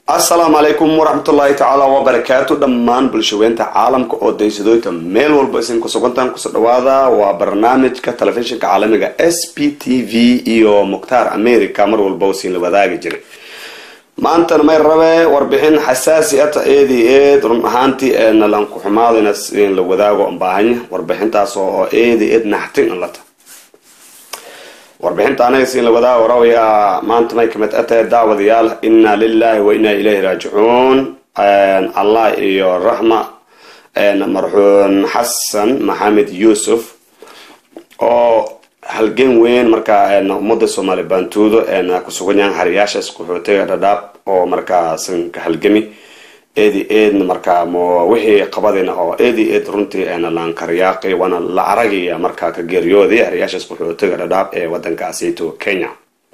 asalaamu calaykum waraxmatullaahi tacaala wabarakaatu dhammaan bulshaweynta caalamka oo daysadooyta meel walba isin kusugantaan kusoo dhawaada waa barnaamijka telefishinka caalamiga s p t v iyo mukhtaar america mar walba usiin la wadaagi jiray maantana may rabe warbixin xasaasi ata eedi eed run ahaantii eena lanku xumaadina in la wadaago baahanya warbixintaas oo eedi eed naxtin an lata warbixinta anaga siin la wadaago warawayaa maanta may kamid atahay daawadayaal inna lilahi wa inna ilayhi raajicuun allah iyo raxma marxuun xasan maxamed yuusuf oo halgen weyn markaa ummadda soomaali baantuudo kusugan yahan hariyaashaas qaxootiga dhadhaab oo markaasan ka halgami eedi eedna markaa wixii qabadina oo eedi eed runtii laankaryaaqi waana la aragaya markaa ka geeriyooday hariyaashaas qaxootiga dhadhaab ee wadankaasito kenya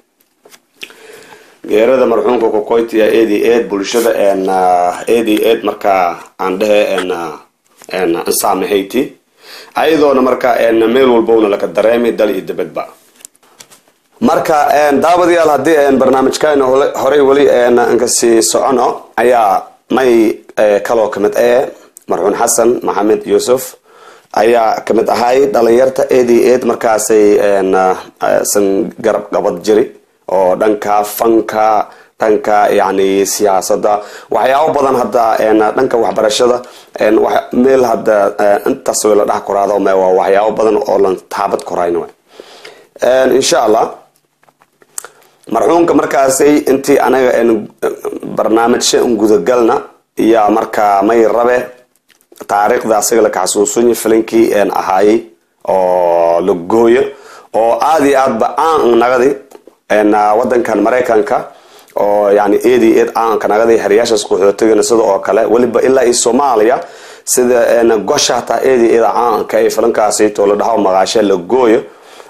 geerada marxuumka kokoytia eedi eed bulshada eedi eed markaa aan dhehe nsaamahayti ayadoona markaa meel walbowna laka dareemi dal iyo dabadba marka daawadayaal haddii barnaamijkan horey weli nkasii socono ayaa may kaloo kamid ee marxuun xasan maxamed yuusuf ayaa kamid ahay dhalinyarta eedi eed markaasay san garab qabad jiri oo dhanka fanka dhanka yani siyaasada waxyaabo badan hadda dhanka waxbarashada meel hadda intaas la dhex koraado waa waxyaabo badan oo lan taabad korayn insha allah marxuumka markaasay intii anaga barnaamijsha gudagalna iyo markaa may rabe taariikhda asiga laka xasuusunya filinkii ahaayey oo la gooyo oo aada iyo aadba aan nagadi wadankan maraykanka oo yani eedi eed aanka nagadi hariyaashaas qaxootigana sida oo kale weliba ilaa iyo soomaaliya sida gosha hataa eedi eed caanka ee filinkaasito la dhaho maqaashe la gooyo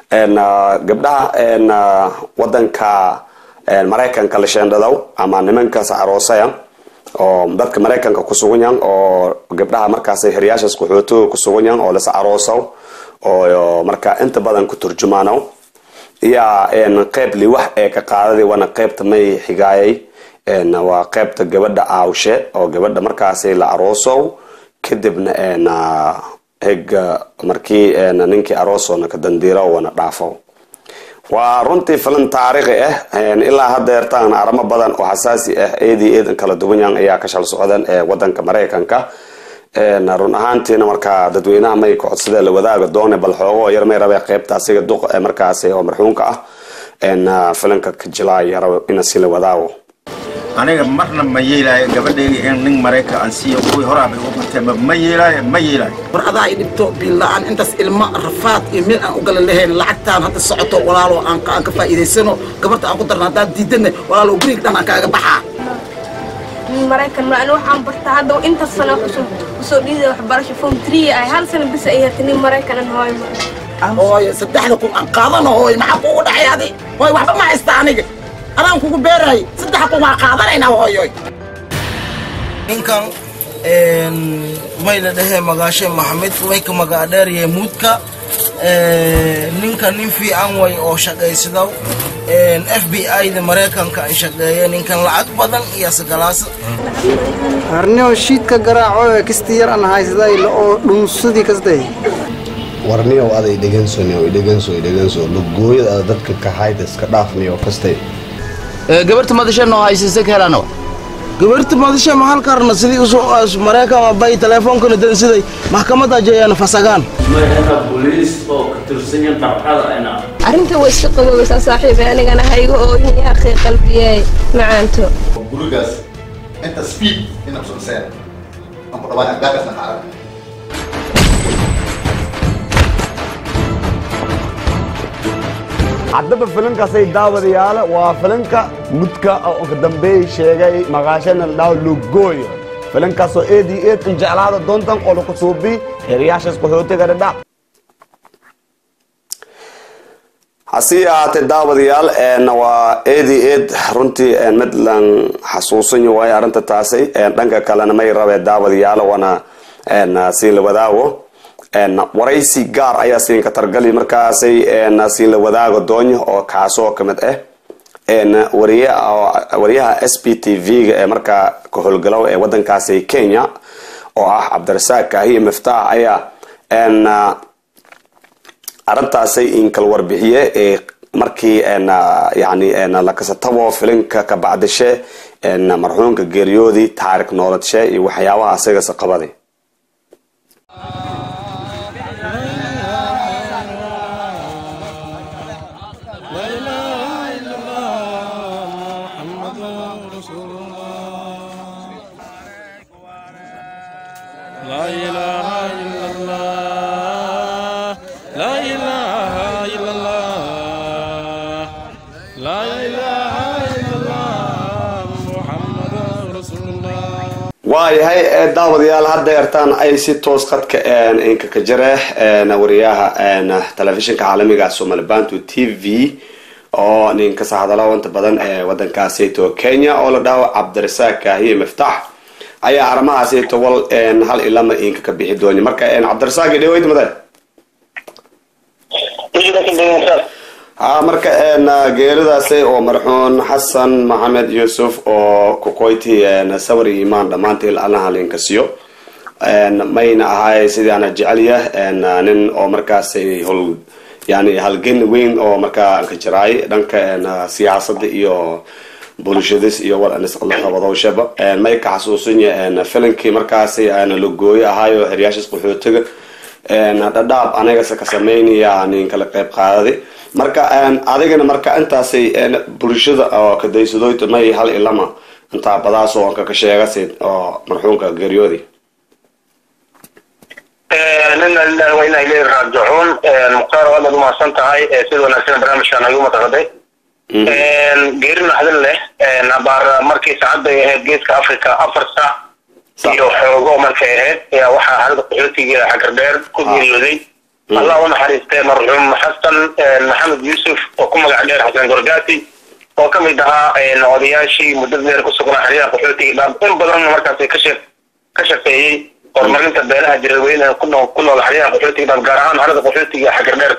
gabdhaha wadanka maraykanka la sheendhadow ama nimankaas aroosaya oo dadka maraykanka kusugan yahan oo gabdhaha markaas heriyaashaas qaxootiga kusugan yahan oo lasa aroosaw oo markaa inta badan ku turjumaano iya qeyb liwax ee ka qaadada waana qeybta may xigaayay waa qeybta gabadha aawshe oo gabadha markaas la aroosow kadibna hega markii ninkii aroosona ka dandiiro wana dhaafo waa runtii filan taariikhi ah ilaa hadeertaan arimo badan oo xasaasi ah eedii eedan kala duwanyan ayaa ka shal socdan ee wadanka maraykanka run ahaantiina markaa dadweynaha may kocodsadee la wadaaga doone bal xoogo yar may rabe qeybta asiga duq markaas oo marxuumka ah filanka ka jilaayo rabo ina si la wadaago aniga marna ma yeelaayo gabadhayga in nin maraykan aan siiyo kuwii horaabay u bartee ma yeelaayo ma yeelaayo war adaa i dhibto biilla-aan intaas ilma rafaad iyo meel aan u galan lahayn lacagtaan hadda socoto walaalo aan ka faa'iidaysano gabarta aan ku darna haddaan diidana walaalo guriga dhan aan kaaga baxaa maraykan ma ani waxaan bartaa hadda intaas sano kusoo dhiiday waxbarasho form three ay hal sano bis ay hartay nin maraykanan hooy hooyo saddexda kun aan qaadano hooy maxaa kugu dhacay adi hooy waxba ma haysta aniga anaan kugu beerahay saddex kun waa qaadanaynaa hooyoy ninkan may la dhahee magaashe maxamed way ka magaadheeryahay muudka ninka nin fiican way oo shaqaysadaw f b i-da maraykanka an shaqeeya ninkan lacag badan iyo sagalaasa arnio shiidka garaaco ee kisti yar an haysaday oo dhunsadii kasday warniyow aday dhegansonow idheganso idheganso lugooyada ada dadka kahayda iska dhaafniyo kastay gabarta madasha noo haysaysa ka helano gabarta madasha maxal karna sidii usoo maraykan bay teleefoonkana dansiday maxkamadda jeeyaan fasagaan arrinta way iska qaboobaysaa saaxiibay anigana hayga ooyin yaaqii qalbiyey macaanto gurigaas inta speed ina kusonseen aan ku dhawaan agagaasna xaaran haddaba filinkaasay daawadayaala waa filinka mudka oo ka dambeey sheegay maqaashana la dhaho lugooyo filinkaasoo eed iyo eed in jeclaada doontan oo laku suubi heriyaashaas qaxootiga dhadhac hasii ahaatee daawadayaal waa eedi eed runtii mid lan xasuusan waayo arrinta taasi dhanka kalena may rabee daawadayaal wana sii la wadaago waraysi gaar ayaa siinka targali markaasay siin la wadaago doonyo oo kaasoo kamid ah wariye wariyaha s b t v-ga ee markaa ka howlgalow ee wadankaasi kenya oo ah cabdirasaaq kaahiye miftaax ayaa arintaasi inkal warbixiye ee markii yani lakasatabo filinka kabacdishe marxuumka geeriyoodii taariikh nooladshe iyo waxyaabaha asigase qabaday لا إله إلا الله لا إله إلا الله لا إله إلا الله محمد رسول الله waayahay ee daawadayaal hadda yartaan ay si toos khadka inka ka jare wariyaha telefishinka caalamiga somali bantu t v oo ninkasa hadalo inta badan ee wadankaasito kenya oo la dhaho cabdirasaaq kaahiye miftaax ayaa arrimahaasito wal hal ilama inka ka bixi dooni marka cabdirasaaq idhaweyd made ha marka geeridaasi oo marxuun xasan maxamed yuusuf oo kukoyti sawir iyo imaan dhammaantii allaha linka siiyo mayna ahay sidii ana jecelya nin oo markaasi hol yani halgen weyn oo markaa ka jiraay dhanka siyaasada iyo bulshadis iyo war qabadowshaba may ka xasuusinya filinkii markaasi lagooyo ahaayo heryaashas qaxootiga dhadhaab anigase ka sameynaya nin kala qeyb qaadadi marka adigana marka intaasay bulshada oo kadaysadoyta may hal ilama intaa badaasoo anka ka sheegasid oo marxuumka geeriyoodi nina lillahi wa inaa ilayhi raajicuun mukhtaar waad aad umahadsan tahay sida wanaagsan barnaamijkan ayuu mataqaday geeri naxdin leh abaar markii saacadday ahayd geeska africa afar saac iyo xoogo markay ahayd ayaa waxaa xarada qaxootiga xagardheer ku geeriyooday allah u naxariistay marxuum xasan maxamed yuusuf oo ku magac dheer xasan gorgaati oo ka mid ahaa odayaashii muddada dheer ku sugnaa xeryaha qaxootiga dhaab in badan markaasi ka shee ka shaqeeyey horumarinta beelaha jiraweyne ku nool ku nool xeryaha qaxootiga dhaab gaar ahaan xerada qaxootiga xagardheer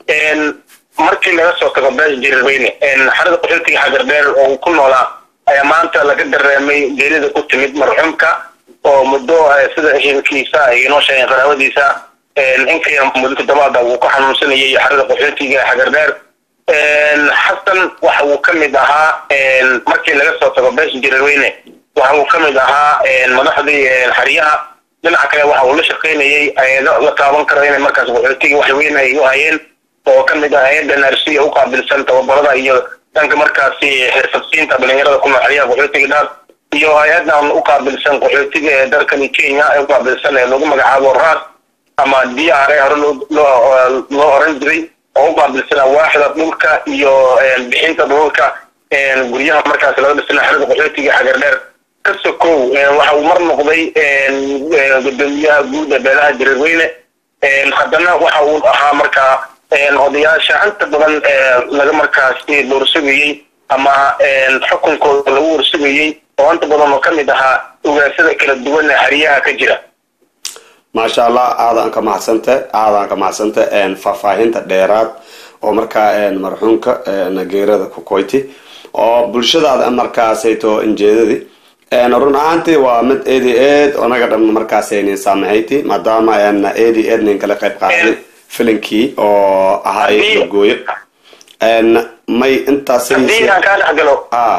markii laga soo tago beesha jiraweyne xerada qaxootiga xagardheer oo ku noolaa ayaa maanta laga dareemay geerida ku timid marxuumka oo muddo sida ehelkiisa ay inoo sheegeen qaraabadiisa inka yar muddo toddobaada wuu ka xanuunsanayay xerada qaxootiga xagardheer xasan waxa uu ka mid ahaa markii laga soo tago beesha jiraweyne waxa uu ka mid ahaa madaxdii xeryaha dhinaca kale waxa uu la shaqaynayay ayado la taaban karo inay markaas qaxootiga wax weyn ay u hayeen oo ka mid ah hay-adda narsiya u qaabilsan tababarada iyo dhanka markaasi xirfadsiinta dhalinyarada ku nool xeryaha qaxootiga dhaar iyo hay-adan u qaabilsan qaxootiga ee dalkani kenya ee u qaabilsan ee lagu magacaabo ras ama d r a hore loo oran jiray oo u qaabilsana waaxda dhulka iyo bixinta dhulka guryaha markaas laga dhisana xerada qaxootiga xagardheer ka sokow waxa uu mar noqday gudoomiyaha guud ee beelaha jireerweyne haddana waxa uu ahaa markaa odayaasha inta badan laga markaasi doorsugayey ama xukunkooda lagu warsugayey oo inta badan oo ka mid ahaa ugaasada kala duwan ee xeryaha ka jira maasha allah aadaan ka mahadsanta aadaan ka mahadsanta faahfaahinta dheeraad oo markaa marxuumka geerada kukoyti oo bulshadaada markaasayto injeedadii run ahaantii waa mid edi ed onaga dhan markaasaynin saamahayti maadaama edi ed nin kala qayb qaaday filinkii oo ahay lagooyo may intaas haddii aan kaa dhex galo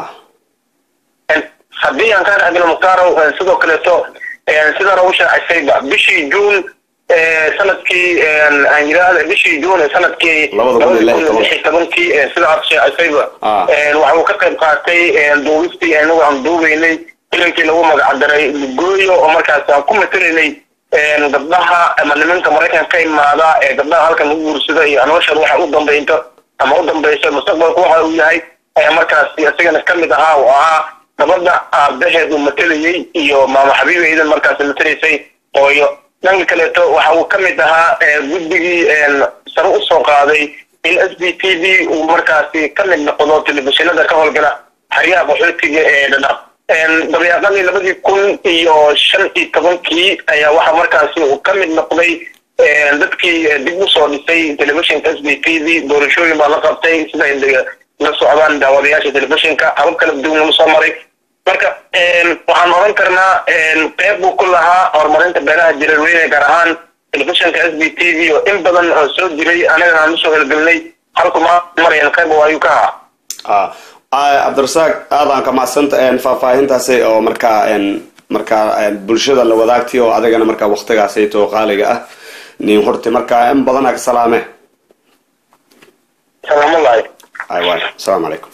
haddii aan kaa dhex galo muktaarow sidoo kaleeto sidaan ugu shaacisayba bishii juun sanadkii aan yidhaahda bishii juun ee sanadkii labada kun lix iyo tobankii sida aad shaacisayba waxa uu ka qayb qaatay duubistii anagu aan duubaynay filinkii lagu magacdaray lugooyo oo markaas aan ku matelaynay gabdhaha ama nimanka maraykanka ka imaada ee gabdhaha halkan lagu guursada iyo noloshooda waxa u dambeynto ama u dambaysa mustaqbalku waxa uu yahay ayaa markaasi isagana ka mid ahaa oo ahaa gabadha aabaheed uu matelayey iyo maama xabiibeydan markaasi matelaysay ooyo dhanka kaleeto waxa uu ka mid ahaa guddigii sare u soo qaaday in s b t v uu markaasi ka mid noqdo telefishinada ka howlgala xeryaha qaxootiga ee dhadhab dabeeqadii labadii kun iyo shan iyo tobankii ayaa waxa markaasi uu ka mid noqday dadkii dib usoo dhisay telefishinka s b t v doorashooyin baa la qabtay sida la socdaan daawadayaasha telefishinka habab kala duwan lagu soo maray marka waxaan oran karnaa qeyb buu ku lahaa horumarinta beeraha jireerweyne gaar ahaan telefishinka s b t v oo in badan oo soo jiray anagana aan usoo helgelinay halku ma marayan qeyb oo ayuu ka ahaa cabdirasaaq aadaan ka macsanta faahfaahintaasi oo markaa markaa bulshada la wadaagtay oo adigana markaa waktigaasayto qaaliga ah nin horti markaa in badan ka salaame salaamulahi ay waay asalaamu calaykum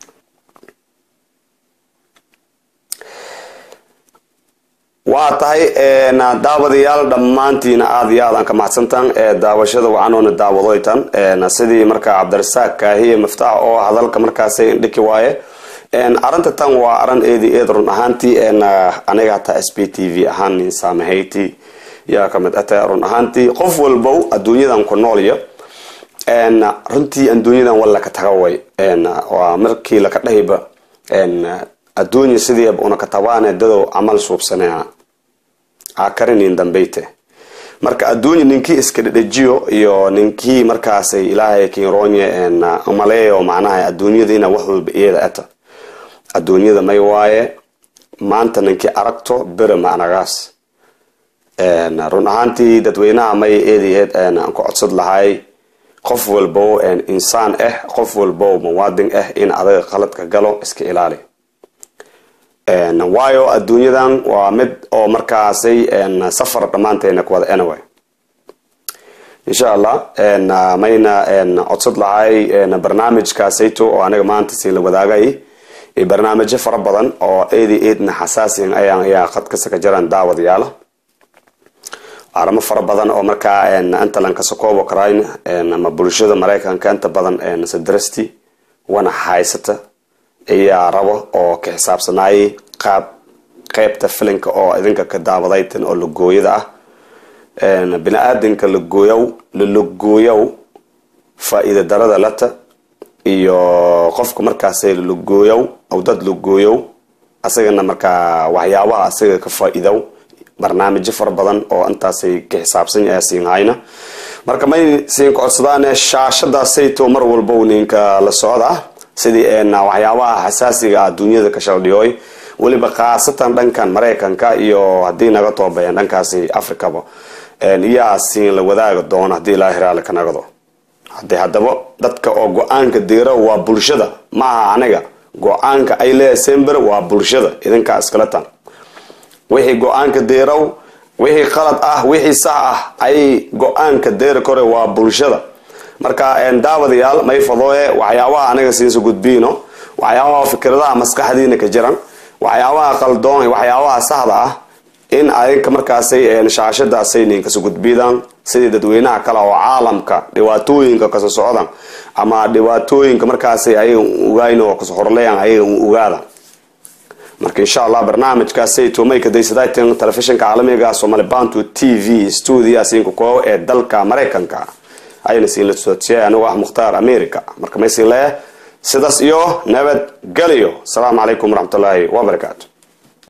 waa tahay daawadayaal dhammaantiina aada iyo aadaan ka mahadsantaan daawashada waxaanoona daawadoytan sidii markaa cabdirasaaq kaahiye miftaax oo hadalka markaasay dhiki waaye arinta tan waa arin eedi eed run ahaantii aniga hataa s b t v ahaan nin saamahayti yaa kamid ata run ahaantii qof walbow adduunyadan ku noolya runtii adduunyadan wal laka taga way waa markii laka dhahiba adduunya sidiiba una katabaane dadow camal suubsanea akarinin dambeyte marka adduunya ninkii iska dhedhejiyo iyo ninkii markaasay ilaahay kinroonye umaleeyo macnaha adduunyada ina wax walba iyada ata adduunyada may waaye maanta ninkii aragto bere macnagaas run ahaantii dadweynaha may eedi eed aan ku codsad lahay qof walbo insaan ah qof walbo muwaadin ah in adaga qaladka galo iska ilaali waayo adduunyadan waa mid oo markaasay safar dhammaanteena ku wada anyway insha allah mayna codsad lahay barnaamijkaasayto oo aniga maanta siin la wadaagay barnaamijyo fara badan oo eedi eedna xasaasiyan ayaan ayaa qadkasa ka jiraan daawadayaala arimo fara badan oo markaa inta lan kasakoobo karayn ama bulshada maraykanka inta badan sadrasti wana haysata ayaa rabo oo ka xisaabsanayay qaab qeybta filinka oo idinka ka daawadaytan oo lagooyada ah bini-aadanka lagooyow lalagooyow faa-iida darada lata iyo qofka markaas lalagooyow aw dad lagooyow asagana markaa waxyaabaha asaga ka faa-iidow barnaamijyo fara badan oo intaasay ka xisaabsan siin hayna marka may siin ka codsadaane shaashadaasayto mar walbow ninka la socda sidii waxyaabaha xasaasiga adduunyada ka shaldhiyooy weliba khaasatan dhankan maraykanka iyo haddii naga toobayaan dhankaasi africaba iyaa siin la wadaaga doono haddii ilaahi raali ka nagado hade haddaba dadka oo go-aanka deero waa bulshada maaha aniga go-aanka ay leeyahay sember waa bulshada idinkaa iskala tan wixii go-aanka deerow wixii qalad ah wixii sax ah ay go-aanka deeri kore waa bulshada marka daawadayaal may fadooye waxyaabaha aniga siinsa gudbiino waxyaabaha fikradaha maskaxdiina ka jiran waxyaabaha qaldoon waxyaabaha saxda ah in adinka markaasay shaashadaasay ninkasa gudbidaan sidii dadweynaha kale oo caalamka dhibaatooyinka kasa socdan ama dhibaatooyinka markaasay ayaga ogayn oo kasa horleyan ayaga ogaada marka insha allah barnaamijkaasay tumay kadaysadaytan telefishinka caalamiga somali bantu t v stuudia siinka koow ee dalka maraykanka ayna siin la soodsiiyay anigu ah mukhtaar america marka maysin leeyahay sidaas iyo nabad geliyo asalaamu calaykum waraxmatullaahi wabarakaatu